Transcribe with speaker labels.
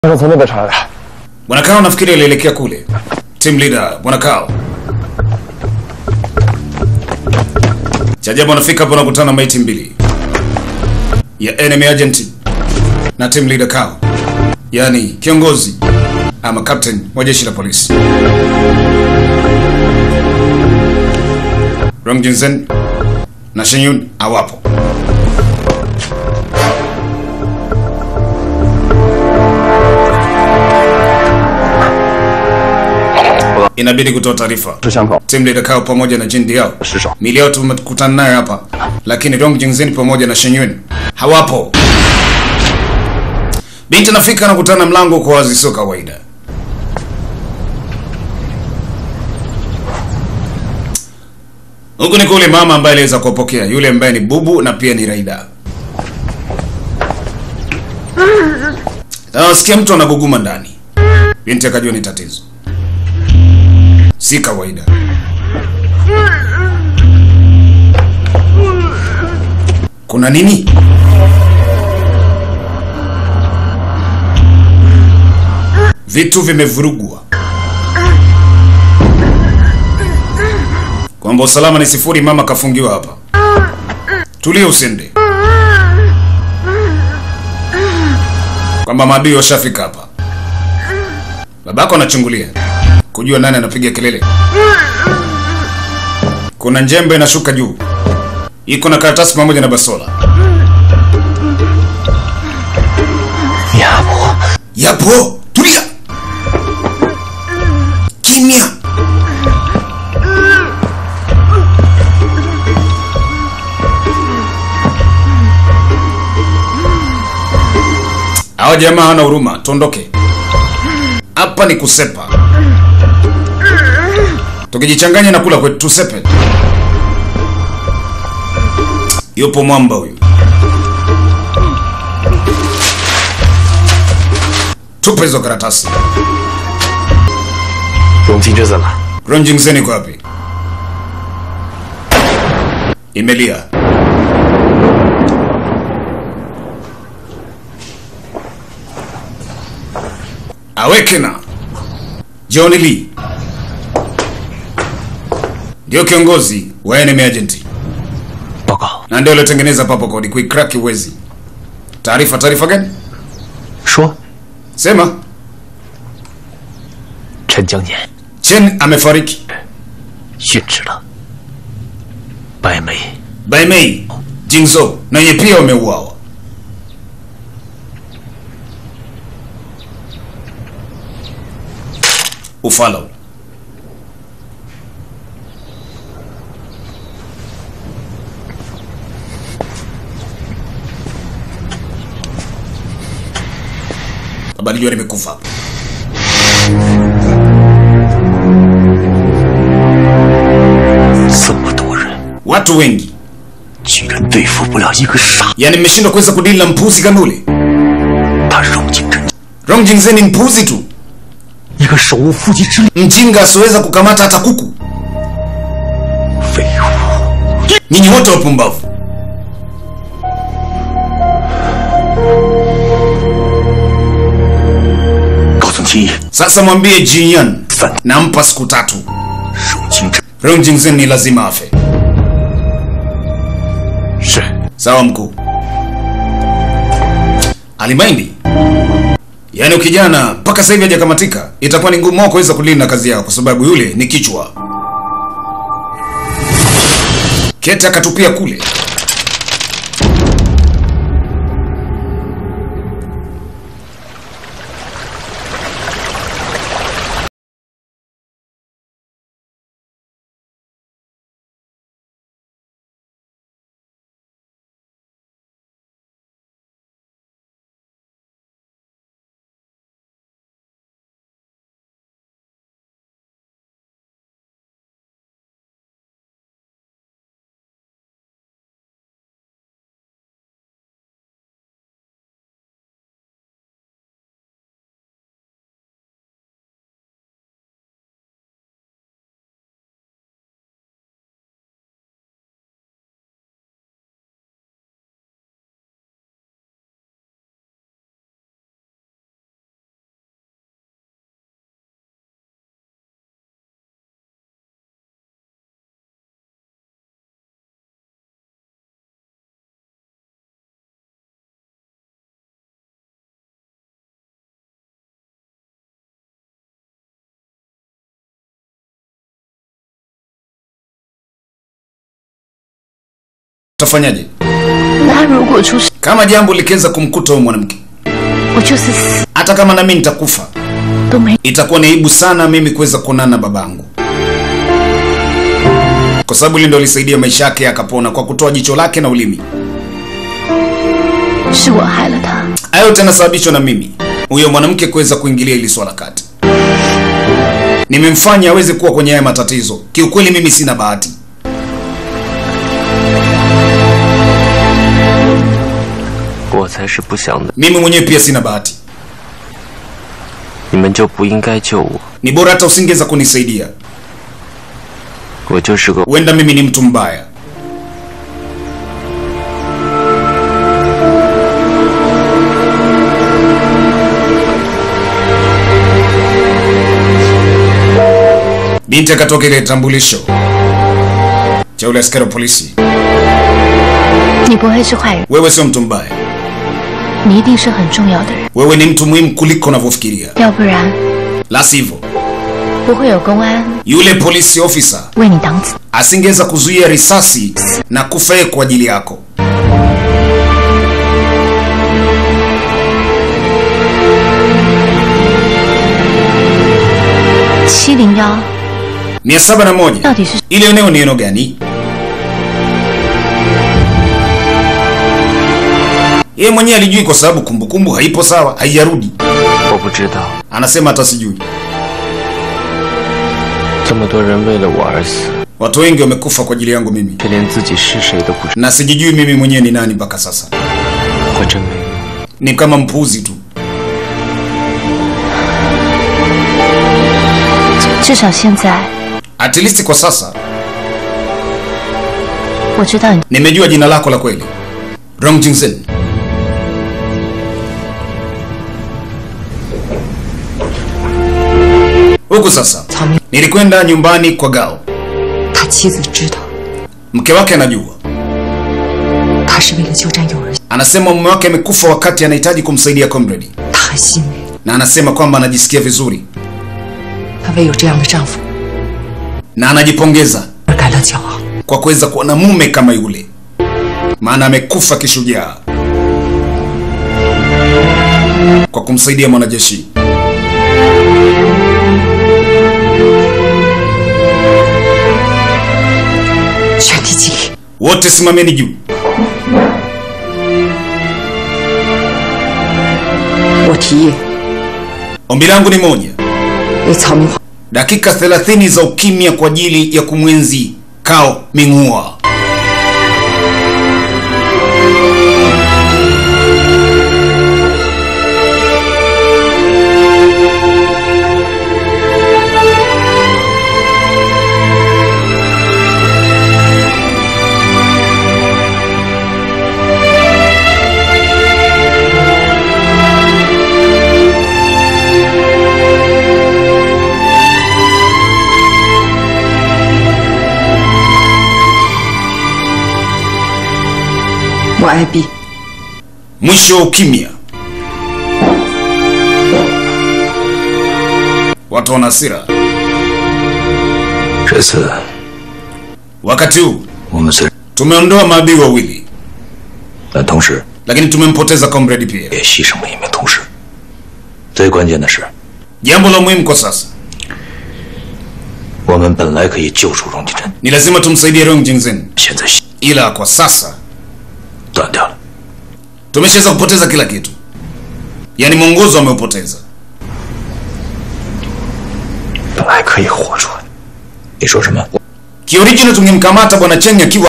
Speaker 1: 是从那边传来的。
Speaker 2: Bwana Kao nafikiri alielekea kule. Team leader Bwana Kao. Cha ajabu anafika hapo anakutana na maiti mbili ya enemy agent na team leader Kao, yaani kiongozi ama captain wa jeshi la polisi. Rong Jinsen na Shen Yun hawapo. Inabidi kutoa taarifa.
Speaker 1: 是巷口，
Speaker 2: Team leader Kao pamoja na Jin Diao
Speaker 1: 尸首。
Speaker 2: mili yao tumekutana nayo hapa, lakini Dong Jingzin pamoja na Shen Yun hawapo. Binti anafika na kutana mlango kwa wazi, sio kawaida. Huku ni kule mama ambaye aliweza kuwapokea yule ambaye ni bubu na pia ni Raida. Nasikia mtu anaguguma ndani. Binti akajua ni tatizo, si kawaida. Kuna nini? Vitu vimevurugwa, kwamba usalama ni sifuri. Mama kafungiwa hapa. Tulia, usende, kwamba maadui washafika hapa. Babako anachungulia kujua nani anapiga kelele. Kuna njembe inashuka juu, iko na karatasi pamoja na basola.
Speaker 1: Yapo
Speaker 2: Yapo, tulia, kimya. Hawa jamaa hawana huruma, tuondoke hapa. Ni kusepa, tukijichanganya na kula kwetu, tusepe. Yupo mwamba huyu, tupe hizo karatasi.
Speaker 1: 荣金这怎了？
Speaker 2: Ronjingsen iko wapi? Imelia. Awekena. John Lee ndio kiongozi wa enemy agent
Speaker 1: 报告，
Speaker 2: na ndio aliotengeneza papo kodi kuikraki uwezi. Taarifa, taarifa gani?
Speaker 1: 说
Speaker 2: Sema.
Speaker 1: 陈江年
Speaker 2: Chen amefariki.
Speaker 1: 殉职了，白眉
Speaker 2: Bai Mei, Jingzo na yeye pia wameuawa. Ufalo. Habari jua nimekufa.
Speaker 1: 这么多人，
Speaker 2: Watu wengi.
Speaker 1: 居然对付不了一个傻。
Speaker 2: Yaani mmeshindwa kuweza kudili na mpuzi kama ule.
Speaker 1: 他荣金真
Speaker 2: Rong Jingzen ni mpuzi tu.
Speaker 1: 一个手无缚鸡之力，
Speaker 2: Mjinga asiweza kukamata hata kuku.
Speaker 1: 废物！
Speaker 2: Nyinyi wote wapumbavu.
Speaker 1: “高层清一，
Speaker 2: Sasa mwambie Jinyan
Speaker 1: 三
Speaker 2: nampa siku tatu.
Speaker 1: 荣金真
Speaker 2: Rong Jingzen ni lazima afe.
Speaker 1: 是
Speaker 2: Sawa mkuu. Alimaindi. Yaani ukijana mpaka sasa hivi hajakamatika, itakuwa ni ngumu wao kuweza kulinda kazi yao kwa sababu yule ni kichwa. Kete akatupia kule. tutafanyaje?
Speaker 3: 那如果出事，
Speaker 2: Kama jambo likiweza kumkuta huyu mwanamke,
Speaker 3: 我就是死
Speaker 2: hata kama nami nitakufa,
Speaker 3: 都没。
Speaker 2: itakuwa ni aibu sana mimi kuweza kuonana na babangu, kwa sababu hili ndo lisaidia maisha yake akapona kwa kutoa jicho lake na ulimi.
Speaker 3: 是我害了他，
Speaker 2: Hayo yote yanasababishwa na mimi, huyo mwanamke kuweza kuingilia hili swala kati. Nimemfanya aweze kuwa kwenye haya matatizo. Kiukweli mimi sina bahati.
Speaker 4: 我才是不想的，
Speaker 2: Mimi mwenyewe pia sina bahati.
Speaker 4: 你们就不应该救我。
Speaker 2: Ni bora hata usingeweza kunisaidia.
Speaker 4: 我就是个
Speaker 2: Huenda mimi ni mtu mbaya. Binti akatoka ile tambulisho cha ule askari wa polisi.
Speaker 3: 你不会是坏人，
Speaker 2: Wewe sio mtu mbaya,
Speaker 3: 你一定是很重要的人，
Speaker 2: wewe ni mtu muhimu kuliko unavyofikiria,
Speaker 3: 要不然
Speaker 2: la sivyo
Speaker 3: 不会有公安
Speaker 2: yule polisi officer
Speaker 3: 为你挡子。
Speaker 2: asingeweza kuzuia risasi na kufa yeye kwa ajili yako.
Speaker 3: 七零幺
Speaker 2: mia saba na moja
Speaker 3: 到底是
Speaker 2: ile eneo ni eneo gani? Yeye mwenyewe alijui kwa sababu kumbukumbu haipo sawa, haijarudi.
Speaker 4: 我不知道，
Speaker 2: Anasema hata sijui.
Speaker 4: 这么多人为了我而死，
Speaker 2: Watu wengi wamekufa kwa ajili yangu mimi,
Speaker 4: 却连自己是谁都不知
Speaker 2: na sijijui mimi mwenyewe ni nani mpaka sasa.
Speaker 4: 道，我真没用。
Speaker 2: Ni kama mpuzi tu.
Speaker 3: 至少现在
Speaker 2: At least kwa sasa
Speaker 3: 我知道你
Speaker 2: nimejua jina lako la kweli, Rong Jingsen. Huku sasa
Speaker 5: 曹明，
Speaker 2: nilikwenda nyumbani kwa Gao,
Speaker 5: 他妻子知道，
Speaker 2: mke wake anajua.
Speaker 5: 他是为了救战友而，
Speaker 2: Anasema mume wake amekufa wakati anahitaji kumsaidia comrade,
Speaker 5: 他很欣慰，
Speaker 2: na anasema kwamba anajisikia vizuri
Speaker 5: 她为有这样的丈夫
Speaker 2: na anajipongeza
Speaker 5: 而感到骄傲。
Speaker 2: kwa kuweza kuwa na mume kama yule, maana amekufa kishujaa kwa kumsaidia mwanajeshi.
Speaker 5: 全体起立，
Speaker 2: Wote simameni juu.
Speaker 5: 我提议
Speaker 2: Ombi langu ni moja,
Speaker 5: 为曹明华
Speaker 2: dakika 30 za ukimya kwa ajili ya kumwenzi Kao Ming'ua.
Speaker 5: 我爱毕，
Speaker 2: Mwisho wa ukimya. Watu wana hasira.
Speaker 1: 这次
Speaker 2: Wakati huu
Speaker 1: 我们虽然，
Speaker 2: tumeondoa maadui wawili,
Speaker 1: 但同时
Speaker 2: lakini tumempoteza comrade pia.
Speaker 1: 也牺牲了一名同事。最关键的是，
Speaker 2: Jambo la muhimu kwa sasa
Speaker 1: 我们本来可以救出荣金珍，
Speaker 2: ni lazima tumsaidie Rong Jingzen,
Speaker 1: 现在
Speaker 2: ila kwa sasa
Speaker 1: 断掉了。
Speaker 2: tumeshaweza kupoteza kila kitu, yaani mwongozo ameupoteza.
Speaker 1: 本来可以活出来。你说什么？
Speaker 2: Kioriginal tungemkamata bwana Cheng akiwa